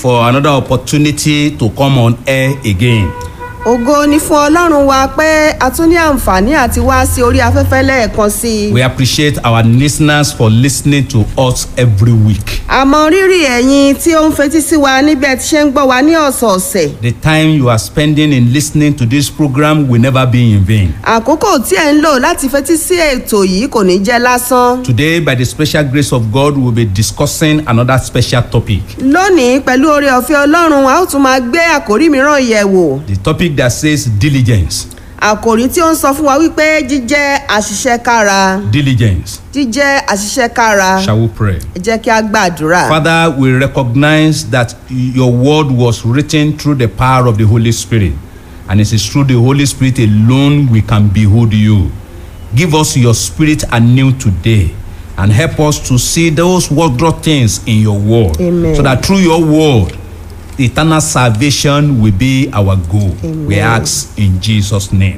for another opportunity to come on air again. ògo ni fún ọlọ́run wa pé a tún ní àǹfààní àti wá sí orí afẹ́fẹ́ lẹ́ẹ̀kan sí i. We appreciate our listeners for listening to us every week. àmọ́ rírì ẹ̀yin tí ó ń fetí sí wa níbẹ̀ tí ṣe ń gbọ́ wa ní ọ̀sọ̀ọ̀sẹ̀. The time you are spending in listening to this program will never be in vain. àkókò tí ẹ̀ ń lò láti fetí sí ètò yìí kò ní jẹ́ lásán. Today, by the special grace of God, we'll be discussing another special topic. lónìí pẹ̀lú oore ọ̀fẹ́ ọlọ́run a ó tún máa gbé àkórí mìíràn yẹ̀ wò. The topic that says diligence. àkòrí tí ó ń sọ fún wa wípé jíjẹ́ àṣìṣe kára Diligence. jíjẹ́ àṣìṣe kára Shall we pray? ẹ jẹ́ kí a gbàdúrà. Father, we recognize that your word was written through the power of the Holy Spirit. And it is through the Holy Spirit alone we can behold you. Give us your spirit anew today and help us to see those wondrous things in your word. Amen. So that through your word, eternal salvation will be our goal. We Amen. ask in Jesus' name.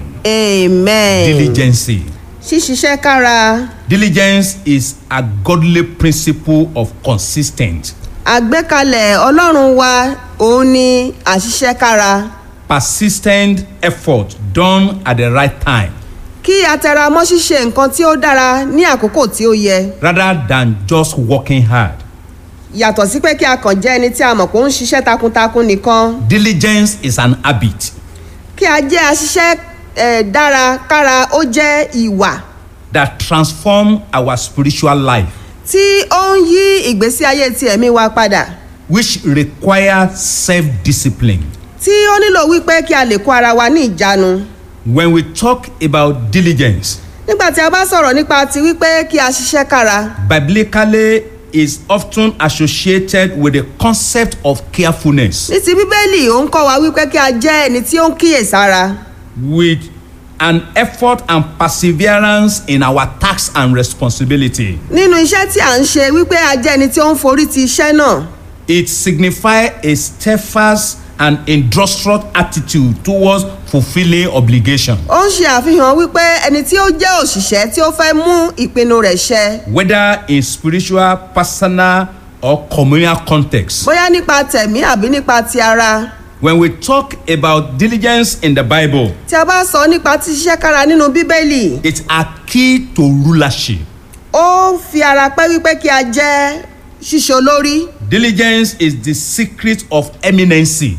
amen. Diligence. ṣíṣiṣẹ́ kára Diligence is a godly principle of consistent àgbékalẹ̀ ọlọ́run wa òun ni àṣìṣe kára persistent effort done at the right time kí a tẹra mọ́ ṣíṣe nǹkan tí ó dára ní àkókò tí ó yẹ rather than just working hard. yàtọ̀ sí pé kí a kàn jẹ́ ẹni tí a mọ̀ pé ó ń ṣiṣẹ́ takuntakun nìkan Diligence is an habit kí a jẹ́ aṣiṣẹ́ eh, dára kára ó jẹ́ ìwà that transform our spiritual life tí ó ń yí ìgbésí ayé ti ẹ̀mí wa padà which require self-discipline. tí ó nílò wípé kí a lè kó ara wa ní ìjánu When we talk about diligence, nígbà tí a bá sọ̀rọ̀ nípa ti wípé kí a ṣiṣẹ́ kára biblically is often associated with the concept of carefulness ní ti bíbélì ó ń kọ́ wa wípé kí a jẹ́ ẹni tí ó ń kíyèsára with an effort and perseverance in our tasks and responsibility. nínú iṣẹ́ tí à ń ṣe wípé a jẹ́ ẹni tí ó ń forí ti iṣẹ́ náà It signifies a steadfast and industrious attitude towards fulfilling obligation, ó ń ṣe àfihàn wípé ẹni tí ó jẹ́ òṣìṣẹ́ tí ó fẹ́ mú ìpinnu rẹ̀ ṣẹ whether in spiritual, personal, or communal context. bóyá nípa tẹ̀mí àbí nípa ti ara When we talk about diligence in the Bible, tí a bá sọ nípa ti ṣiṣẹ́ kára nínú bíbélì it's a key to rulership. ó fi ara pẹ́ wípé kí a jẹ́ ṣíṣe olórí Diligence is the secret of eminency.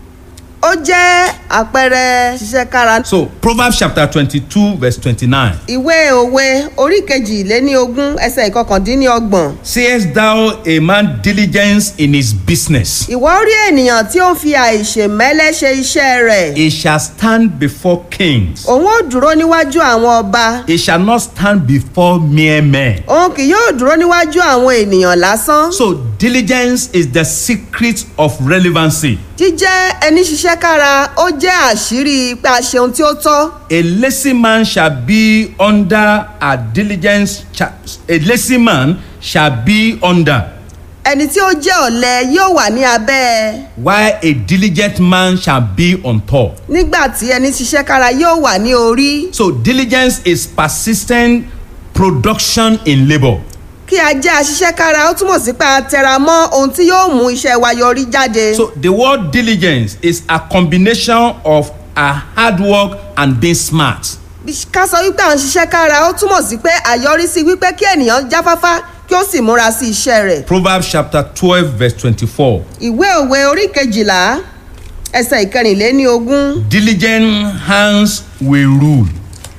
ó jẹ́ àpẹẹrẹ ṣiṣẹ́ kára So, Proverbs chapter 22, verse 29. ìwé òwe orí kejì lé ní ogún ẹsẹ̀ ìkọkàndínlọ́gbọ̀n Sayest thou a man diligence in his business? ìwọ rí ènìyàn tí ó ń fi àìṣèmẹ́lẹ́ ṣe iṣẹ́ rẹ̀ He shall stand before kings. òun ó dúró níwájú àwọn ọba He shall not stand before mere men. òun kì yóò dúró níwájú àwọn ènìyàn lásán So, diligence is the secret of relevancy. jíjẹ́ ẹni ṣiṣẹ́ kára ó jẹ́ àṣírí pé a ṣe ohun tí ó tọ́ A lazy man shall be under a diligence. cha- A lazy man shall be under, ẹni tí ó jẹ́ ọ̀lẹ yóò wà ní abẹ́ while a diligent man shall be on top. nígbà tí ẹni ṣiṣẹ́ kára yóò wà ní orí So, diligence is persistent production in labor. kí a jẹ́ aṣiṣẹ́ kára ó túmọ̀ sí pé a tẹra mọ́ ohun tí yóò mú iṣẹ́ wa yọrí jáde So, the word diligence is a combination of a hard work and being smart. ká sọ wípé à ń ṣiṣẹ́ kára ó túmọ̀ sí pé àyọrísí wípé kí ènìyàn jáfáfá kí ó sì múra sí iṣẹ́ rẹ̀ Proverbs chapter 12, verse 24. ìwé òwe orí kejìlá ẹsẹ̀ ìkẹrìnléní ogún Diligent hands will rule,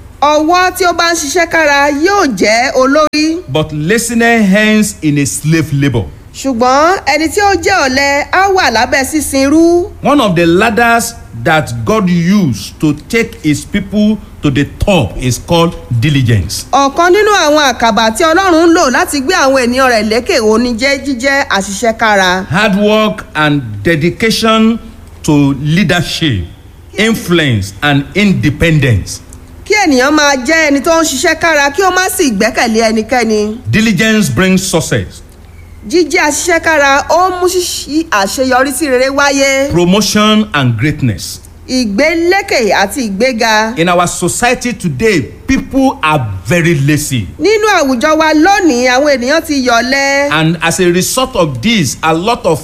ọwọ́ tí ó bá ń ṣiṣẹ́ kára yóò jẹ́ olórí but laziness hands in a slave labor. ṣùgbọ́n ẹni tí ó jẹ́ ọ̀lẹ á wà lábẹ́ sísin irú One of the ladders that God used to take his people to the top is called diligence. ọ̀kan nínú àwọn àkàbà tí ọlọ́run ń lò láti gbé àwọn ènìyàn rẹ̀ lékè òní jẹ́ jíjẹ́ àṣìṣe kára Hard work and dedication to leadership, influence, and independence. kí ènìyàn máa jẹ́ ẹni tó ń ṣiṣẹ́ kára kí ó má sì gbẹ́kẹ̀lé ẹnikẹ́ni Diligence brings success, jíjẹ́ àṣìṣe kára ó ń mú ṣíṣí àṣeyọrí sí rere wáyé promotion, and greatness. ìgbélékè àti ìgbéga In our society today, people are very lazy. nínú àwùjọ wa lónìí àwọn ènìyàn ti yọ̀lẹ And as a result of this, a lot of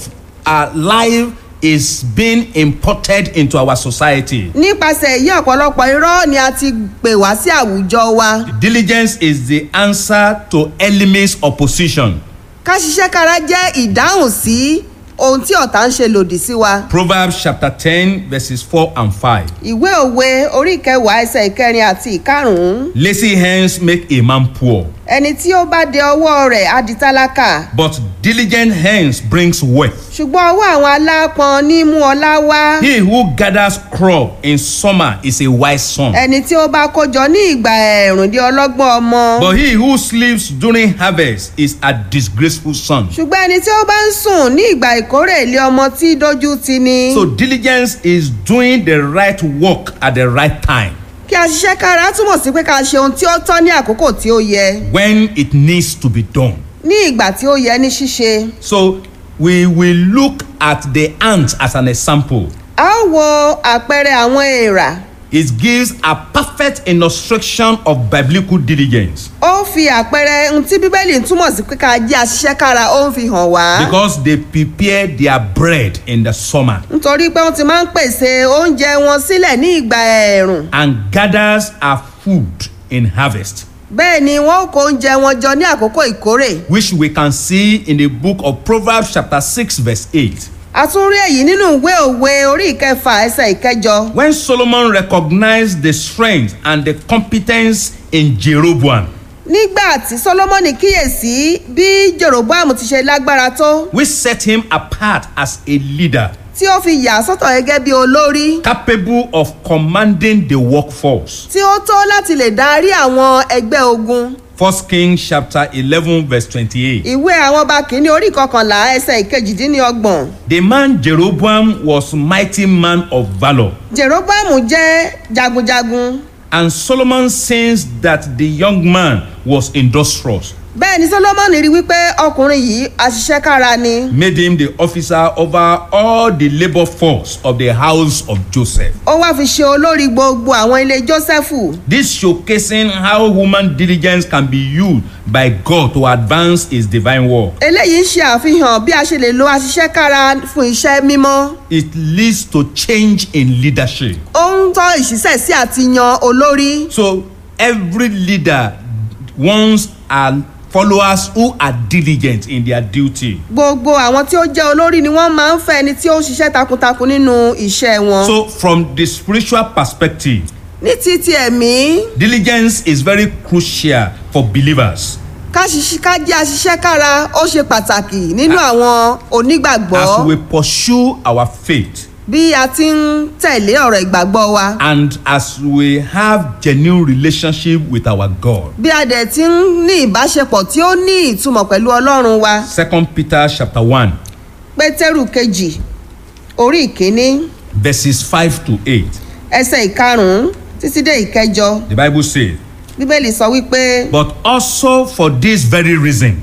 uh, life is being imported into our society. nípasẹ̀ èyí ọ̀pọ̀lọpọ̀ irọ́ ni a ti pè wá sí àwùjọ wa Diligence is the answer to enemies' opposition. ká ṣiṣẹ́ kára jẹ́ ìdáhùn sí ohun tí ọ̀tá ń ṣe lòdì sí wa. Proverbs chapter 10, verses 4 and 5. ìwé òwe orí ìkẹwàá ẹsẹ̀ ìkẹrin àti ìkarùn-ún Lazy hands make a man poor, ẹni tí ó bá de ọwọ́ rẹ̀ á di tálákà but diligent hands brings wealth. ṣùgbọ́n ọwọ́ àwọn alápọn ní mú ọlá wá He who gathers crop in summer is a wise son, ẹni tí ó bá kójọ ní ìgbà ẹ̀rùn di ọlọ́gbọ́n ọmọ but he who sleeps during harvest is a disgraceful son. ṣùgbọ́n ẹni tí ó bá ń sùn ní ìgbà ìkórè ilé ọmọ tí dójú ti ni So diligence is doing the right work at the right time kí a ṣiṣẹ́ kára túmọ̀ sí pé ká ṣe ohun tí ó tọ́ ní àkókò tí ó yẹ when it needs to be done. ní ìgbà tí ó yẹ ní ṣíṣe So we will look at the ant as an example. a ó wo àpẹẹrẹ àwọn èèrà It gives a perfect illustration of biblical diligence ó fi àpẹẹrẹ ohun tí bíbélì ń túmọ̀ sí pé ká jẹ́ aṣiṣẹ́ kára ó ń fi hàn wá because they prepare their bread in the summer nítorí pé wọ́n ti máa ń pèsè oúnjẹ wọn sílẹ̀ ní ìgbà ẹ̀ẹ̀rùn and gathers our food in harvest, bẹ́ẹ̀ ni wọ́n kó oúnjẹ wọn jọ ní àkókò ìkórè which we can see in the book of Proverbs, chapter 6, verse 8. a tún rí èyí nínú ìwé òwe orí ìkẹfà ẹsẹ̀ ìkẹjọ When Solomon recognized the strength and the competence in Jeroboam, nígbà tí solomoni kíyèsí bí jeroboam ti ṣe lágbára tó which set him apart as a leader tí ó fi yà sọ́tọ̀ gẹ́gẹ́ bí olórí capable of commanding the workforce. tí ó tó láti lè darí àwọn ẹgbẹ́ ogun First Kings chapter 11 verse 28. ìwé àwọn ọba kìíní orí kọkànlá ẹsẹ̀ ìkejìdínlọ́gbọ̀n The man Jeroboam was mighty man of valor. jeroboam jẹ́ jagunjagun And Solomon sensed that the young man was industrious, bẹ́ẹ̀ ni solomoni rí wípé ọkùnrin yìí aṣiṣẹ́ kára ni made him the officer over all the labor force of the house of Joseph. ó wá fi ṣe olórí gbogbo àwọn ilé jósẹ́fù This showcasing how human diligence can be used by God to advance his divine work. eléyìí ń ṣe àfihàn bí a ṣe lè lo aṣiṣẹ́ kára fún iṣẹ́ mímọ́ It leads to change in leadership. ó ń tọ́ ìṣiṣẹ́ sí àti yan olórí So every leader wants our followers who are diligent in their duty. gbogbo àwọn tí ó jẹ́ olórí ni wọ́n máa ń fẹ́ ẹni tí ó ń ṣiṣẹ́ takuntakun nínú iṣẹ́ wọn. So from the spiritual perspective, ní ti ti ẹ̀mí diligence is very crucial for believers ká ṣiṣẹ́ ká jẹ́ aṣiṣẹ́ kára ó ṣe pàtàkì nínú àwọn onígbàgbọ́ as we pursue our faith bí a ti ń tẹ̀lé ọ̀rọ̀ ìgbàgbọ́ wa and as we have genuine relationship with our God. bí a dẹ̀ ti ń ní ìbáṣepọ̀ tí ó ní ìtumọ̀ pẹ̀lú ọlọ́run wa Second Peter chapter 1 pétérù kejì orí ìkíní verses 5 to 8. ẹsẹ̀ ìkarùn-ún títí dé ìkẹjọ The Bible says, bíbélì sọ wípé But also for this very reason,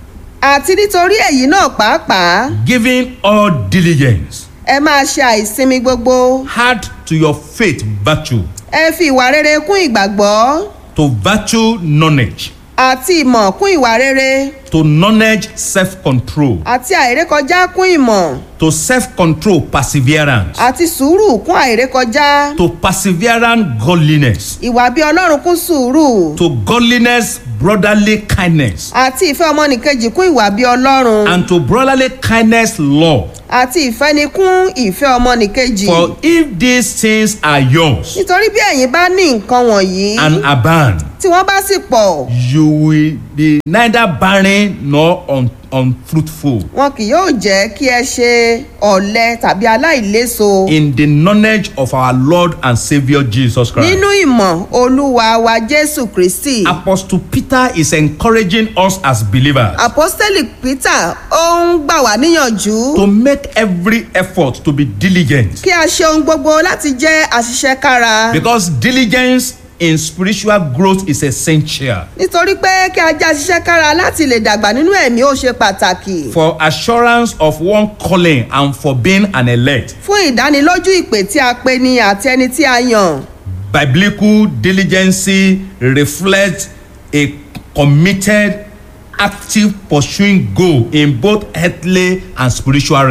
àti nítorí èyí náà pàápàá giving all diligence, ẹ máa ṣe àìsinmi gbogbo add to your faith virtue, ẹ fi ìwà rere kún ìgbàgbọ́ to virtue knowledge, àti ìmọ̀ kún ìwà rere to knowledge self-control, àti àìrékọjá kún ìmọ̀ to self-control perseverance, àti sùúrù kún àìrékọjá to perseverance godliness, ìwà bí ọlọ́run kún sùúrù to godliness brotherly kindness, àti ìfẹ́ ọmọnìkejì kún ìwà bí ọlọ́run and to brotherly kindness love. àti ìfẹ́ni kún ìfẹ́ ọmọnìkejì For if these things are yours nítorí bí ẹ̀yin bá ní nǹkan wọ̀nyí and abound, tí wọ́n bá sì pọ̀ you will be neither barren nor un- unfruitful wọn kì yóò jẹ́ kí ẹ ṣe ọ̀lẹ tàbí aláìléso in the knowledge of our Lord and Savior Jesus Christ. nínú ìmọ̀ olúwa wa jésù kristi. Apostle Peter is encouraging us as believers apostoli peter ó ń gbà wá níyànjú to make every effort to be diligent kí a ṣe ohun gbogbo láti jẹ́ àṣiṣẹ́ kára because diligence in spiritual growth is essential nítorí pé kí a jẹ́ àṣiṣẹ́ kára láti lè dàgbà nínú ẹ̀mí ó ṣe pàtàkì for assurance of one calling and for being an elect. fún ìdánilójú ìpè tí a pe ni àti ẹni tí a yàn Biblical diligence reflects a committed, active pursuing goal in both earthly and spiritual realm.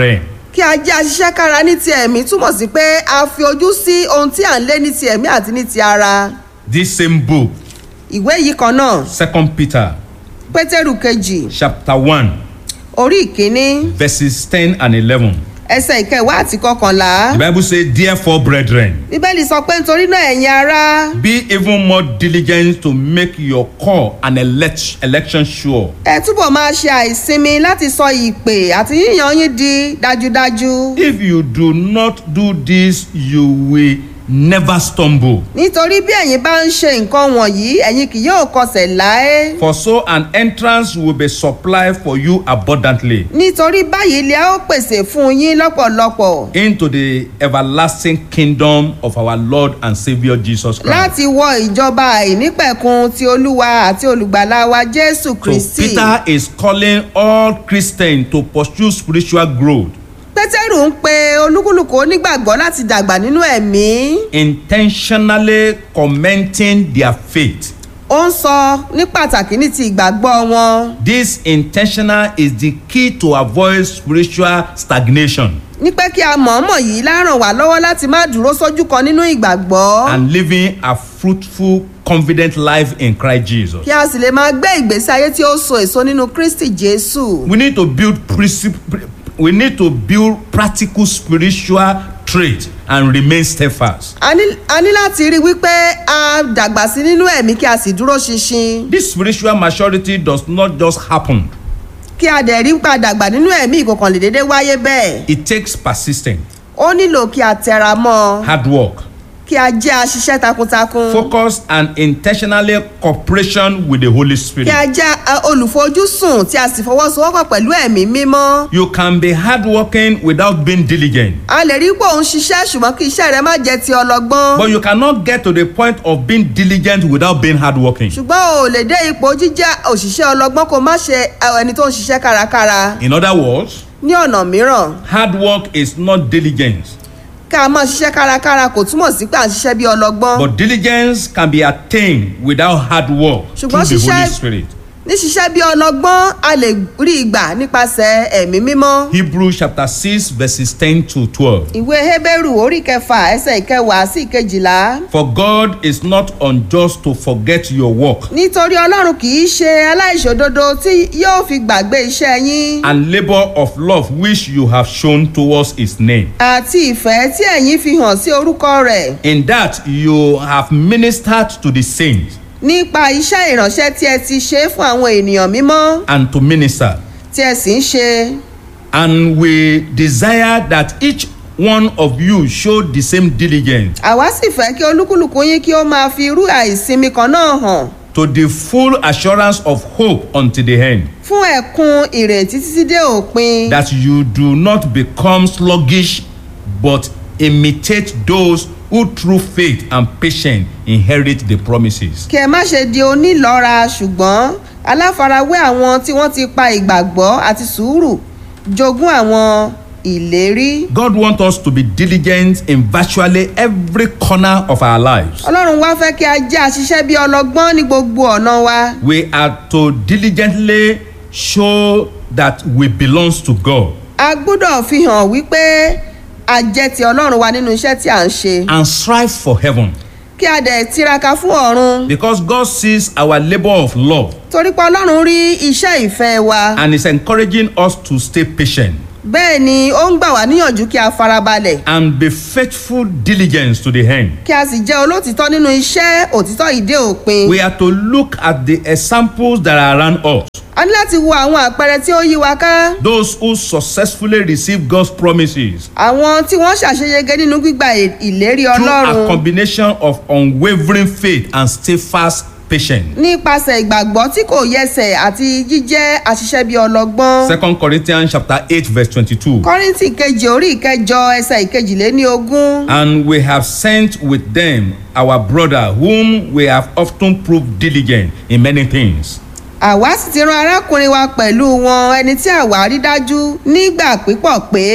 kí a jẹ́ aṣiṣẹ́ kára ní ti ẹ̀mí túmọ̀ sí pé a fi ojú sí ohun tí à ń lé ní ti ẹ̀mí àti ní ti ara This same book, ìwé yìí kan náà Second Peter, pétérù kejì chapter 1, orí ìkíní verses 10 and 11. ẹsẹ̀ ìkẹwàá àti kọkànlá The Bible says, Therefore, brethren, bíbélì sọ pé nítorí náà ẹ̀yin ará be even more diligent to make your call and elect, election sure. ẹ túbọ̀ máa ṣe àìsinmi láti sọ ìpè àti yíyan yín di dájúdájú If you do not do this, you will never stumble. nítorí bí ẹ̀yin bá ń ṣe nǹkan wọ̀nyí ẹ̀yin kì yóò kọsẹ̀ láé For so an entrance will be supplied for you abundantly nítorí báyìí ilé a ó pèsè fún yín lọ́pọ̀lọpọ̀ into the everlasting kingdom of our Lord and Savior Jesus Christ. láti wọ ìjọba àìnípẹ̀kun ti olúwa àti olùgbàlà wa jésù So kristi Peter is calling all Christians to pursue spiritual growth pétérù ń pe olúkúlùkù onígbàgbọ́ láti dàgbà nínú ẹ̀mí intentionally commenting their faith. ó ń sọ ní pàtàkì ní ti ìgbàgbọ́ wọn This intentional is the key to avoid spiritual stagnation ní pé kí a mọ̀ọ́mọ̀ yìí láràn wá lọ́wọ́ láti má dúró sójú kan nínú ìgbàgbọ́ and living a fruitful, confident life in Christ Jesus. kí a sì lè máa gbé ìgbésí ayé tí ó so èso nínú kristi jésù. We need to build princip- we need to build practical spiritual traits and remain steadfast. a ní a ní láti rí i wípé a dàgbà sí nínú ẹ̀mí kí a sì dúró ṣinṣin This spiritual maturity does not just happen. kí a dẹ̀ rí pa dàgbà nínú ẹ̀mí ìkọ̀kan lè déédéé wáyé bẹ́ẹ̀ It takes persistence, ó nílò kí a tẹra mọ́ ọ hard work, kí a jẹ́ aṣiṣẹ́ takuntakun focus and intentionally cooperation with the Holy kí Spirit. a jẹ́ a, olùfojúsùn tí a sì fọwọ́sowọ́pọ̀ pẹ̀lú ẹ̀mí mímọ́ You can be hardworking without being diligent, a lè rí pé òun ṣiṣẹ́ ṣùgbọ́n kí iṣẹ́ rẹ má jẹ́ ti ọlọ́gbọ́n but you cannot get to the point of being diligent without being hardworking. ṣùgbọ́n o ò lè dé ipò jíjẹ́ òṣìṣẹ́ ọlọ́gbọ́n kó má ṣe ẹni tó ń ṣiṣẹ́ kárakára In other words, ní ọ̀nà mìíràn hard work is not diligence, ká a máa ṣiṣẹ́ kárakára kò túmọ̀ sí pé à ń ṣiṣẹ́ bí ọlọ́gbọ́n but diligence can be attained without hard work through Ṣùgbọ́n the Holy ṣiṣẹ́- Spirit. ní ṣiṣẹ́ bí ọlọ́gbọ́n a lè rí ìgbà nípasẹ̀ ẹ̀mí mímọ́ Hebrews chapter 6 verses 10 to 12. ìwé hébérù orí kẹfà ẹsẹ̀ ìkẹwàá sí ìkejìlá For God is not unjust to forget your work nítorí ọlọ́run kì í ṣe aláìṣòdodo tí yóò fi gbàgbé iṣẹ́ yín and labor of love which you have shown towards his name. àti ìfẹ́ tí ẹ̀yin fi hàn sí orúkọ rẹ̀ In that you have ministered to the saints nípa iṣẹ́ ìránṣẹ́ tí ẹ ti ṣe fún àwọn ènìyàn mímọ́ and to minister. tí ẹ sì ń ṣe And we desire that each one of you show the same diligence àwa sì fẹ́ kí olúkúlùkù yín kí ó máa fi irú àìsinmi kan náà hàn to the full assurance of hope unto the end, fún ẹ̀kún ìrètí títí dé òpin that you do not become sluggish, but imitate those who through faith and patience inherit the promises. kí ẹ má ṣe di onílọ́ra ṣùgbọ́n aláfarawé àwọn tí wọ́n ti pa ìgbàgbọ́ àti sùúrù jogún àwọn ìlérí. God wants us to be diligent in virtually every corner of our lives. ọlọ́run wá fẹ́ kí a jẹ́ àṣiṣẹ́ bí ọlọ́gbọ́n ní gbogbo ọ̀nà wa. We are to diligently show that we belong to God a gbọ́dọ̀ fi hàn wípé a jẹ́ ti ọlọ́run wa nínú iṣẹ́ tí à ń ṣe. and strive for heaven kí a dẹ̀ tiraka fún ọ̀run. because God sees our labor of love torí pé ọlọ́run rí iṣẹ́ ìfẹ́ wa. and is encouraging us to stay patient bẹ́ẹ̀ ni ó ń gbà wá níyànjú kí a farabalẹ̀. and be faithful diligence to the end. kí a sì jẹ́ olótìtọ́ nínú iṣẹ́ òtítọ́ ìdé òpin. We are to look at the examples that are around us. a ní láti wo àwọn àpẹẹrẹ tí ó yí wa ká. Those who successfully receive God's promises àwọn tí wọ́n ṣàṣeyege nínú gbígba ì- ìlérí through a ọlọ́run combination of unwavering faith and steadfast patience. nípasẹ̀ ìgbàgbọ́ tí kò yẹsẹ̀ àti jíjẹ́ àṣiṣẹ́ bíi ọlọ́gbọ́n. Second Corinthians chapter eight verse twenty-two. kọ́rìntì kejì orí ìkẹjọ ẹsẹ̀ ìkejìléní ogún. And we have sent with them our brother whom we have often proved diligent in many things. àwa sì ti rán arákùnrin wa pẹ̀lú wọn ẹni tí àwa rí dájú nígbà pípọ̀ pé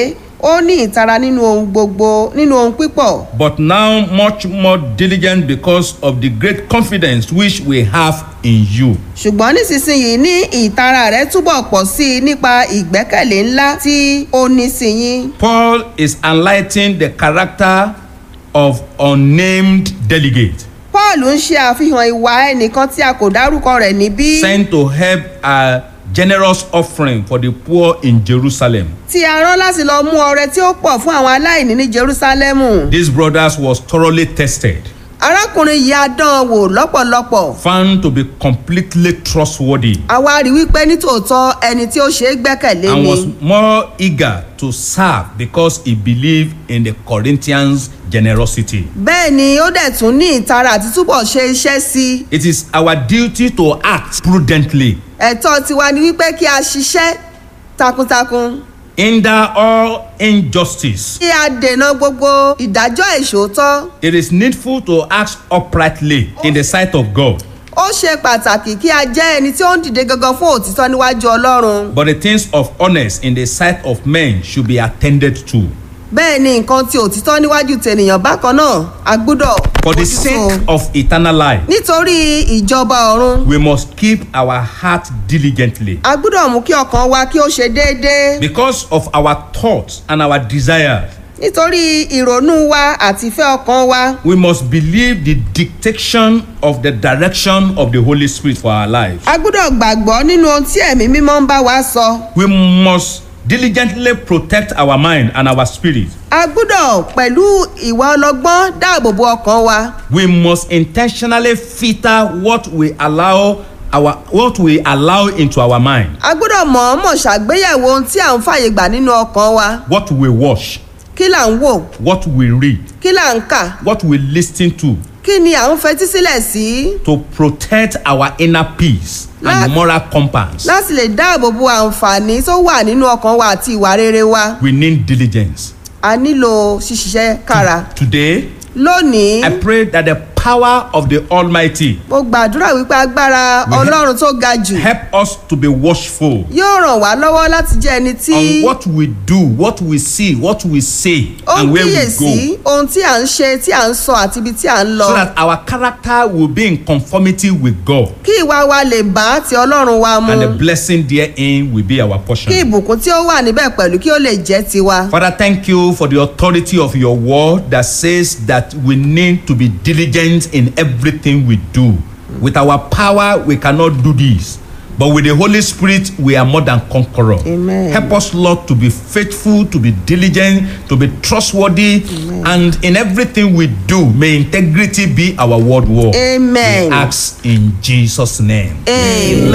ó ní ìtara nínú ohun gbogbo nínú ohun pípọ̀ but now much more diligent because of the great confidence which we have in you. ṣùgbọ́n nísinsìnyí ní ìtara rẹ̀ túbọ̀ pọ̀ sí i nípa ìgbẹ́kẹ̀lé ńlá tí ó ní sí yín. Paul is enlightening the character of unnamed delegate paul ń ṣe àfihàn ìwà ẹnìkan tí a kò dárúkọ rẹ̀ níbí sent to help a generous offering for the poor in Jerusalem. tí a rán láti lọ mú ọrẹ tí ó pọ̀ fún àwọn aláìní ní jerusalemu. These brothers was thoroughly tested, arákùnrin yìí á dán an wò lọ́pọ̀lọpọ̀ found to be completely trustworthy, àwa rí wípé nítòótọ́ ẹni tí ó ṣe é gbẹ́kẹ̀lé and ni was more eager to serve because he believed in the Corinthians' generosity. bẹ́ẹ̀ ni ó dẹ̀ tún ní ìtara àti túbọ̀ ṣe iṣẹ́ sí i It is our duty to act prudently, ẹ̀tọ́ tiwa ni wípé kí a ṣiṣẹ́ takuntakun hinder all injustice. kí a dènà gbogbo ìdájọ́ ìṣòótọ́ It is needful to act uprightly in the sight of God. ó ṣe pàtàkì kí a jẹ́ ẹni tí ó ń dìde gangan fún òtítọ́ níwájú ọlọ́run But the things of honest in the sight of men should be attended to. bẹ́ẹ̀ ni nǹkan tí òtítọ́ níwájú tènìyàn bákan náà a gbúdọ̀ For the bójútó. sake of eternal life, nítorí ìjọba ọ̀run we must keep our heart diligently. a gbúdọ̀ mú kí ọkàn wa kí ó ṣe déédéé Because of our thoughts and our desires, nítorí ìrònú wa àti ìfẹ́ ọkàn wa we must believe the dictation of the direction of the Holy Spirit for our lives. a gbúdọ̀ gbàgbọ́ nínú ohun tí ẹ̀mí mímọ́ ń bá wa sọ We must diligently protect our mind and our spirit. a gbúdọ̀ pẹ̀lú ìwà ọlọ́gbọ́n dáàbò bo ọkàn wa We must intentionally filter what we allow our what we allow into our mind, a gbúdọ̀ mọ̀ọ́mọ̀ ṣàgbéyẹ̀wò ohun tí à ń fàyè gbà nínú ọkàn wa what we watch, kí là ń wò what we read, kí là ń kà what we listen to kí ni à ń fetí sílẹ̀ sí to protect our inner peace Láti- and moral compass. láti lè dáàbò bo àǹfààní tó wà nínú ọkàn wa àti ìwà rere wa We need diligence. a nílò ṣíṣiṣẹ́ kára Today, lónìí I pray that the power of the Almighty mo gbàdúrà wípé agbára We- ọlọ́run tó ga jù help us to be watchful yóò ràn wá lọ́wọ́ láti jẹ́ ẹni tí on what we do, what we see, what we say, ó ń and where we kíyèsí go, ohun tí à ń ṣe tí à ń sọ àti ibi tí à ń lọ so that our character will be in conformity with God, kí ìwà wa lè bá ti ọlọ́run wa mu and the blessing therein will be our portion. kí ìbùkún tí ó wà níbẹ̀ pẹ̀lú kí ó lè jẹ́ tiwa. Father, thank you for the authority of your word that says that we need to be diligent in everything we do. With our power, we cannot do this. But with the Holy Spirit, we are more than conqueror. Amen. Help us, Lord, to be faithful, to be diligent, to be trustworthy, and in everything we do, may integrity be our word word. Amen. We ask in Jesus' name. amen.